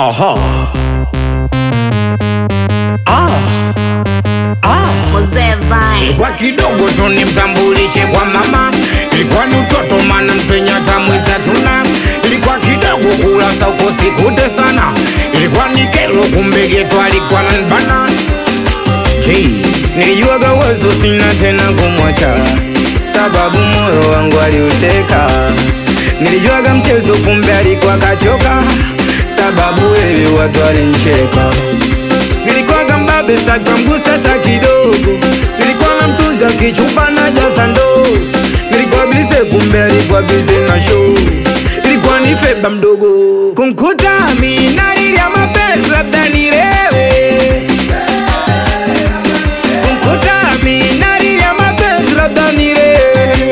Aha. Ah. Ah. Mzee Vai. Ilikuwa kidogo tu nimtambulishe kwa mama, ilikuwa ni utoto maana mpenya tamwiza tuna, ilikuwa kidogo kula sauko sikute sana, ilikuwa ni kelo kumbe geto alikuwa nanbana Hey, nilijuaga uwezo sina tena kumwacha, sababu moyo wangu aliuteka. Nilijuaga mchezo kumbe alikuwa kachoka, sababu wewe watu walincheka. Nilikuwaga mbabe sitaki mgusa hata kidogo, nilikuwa na mtunza kichupa na jaza ndoo. Nilikuwa bize kumbe alikuwa bize na show, ilikuwa ni feba mdogo kumkuta mimi nalilia mapenzi labda nilewe kumkuta mimi nalilia mapenzi labda nilewe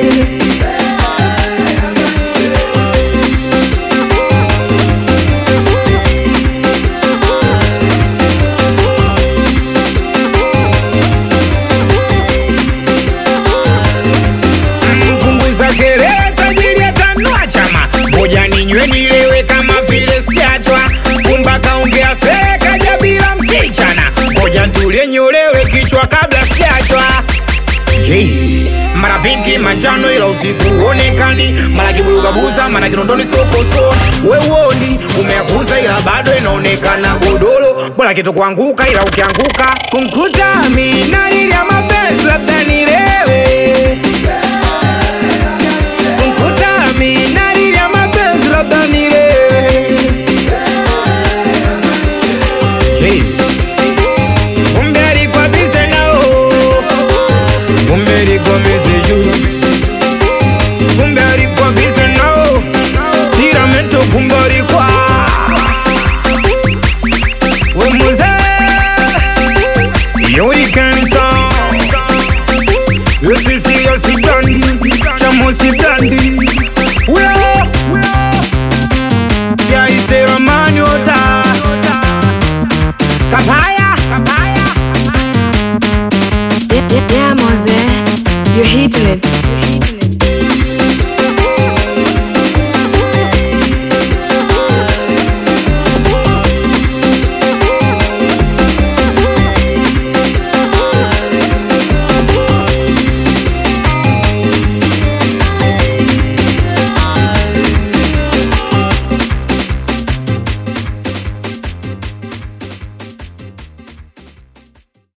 mpunguza kelele tajiri atanua chama ngoja ninywe nilewe kama vile siachwa kumba kaongea serekaja bila msichana ngoja ntulie nyolewe kichwa kabla siachwa Jay. mara pinki manjano ila usiku huonekani mara kiburugabuza mara kinondoni sokoso weuoni umeakuza ila bado inaonekana godoro bora kitu kuanguka ila ukianguka kumkuta mi nalilia mapenzi labda nile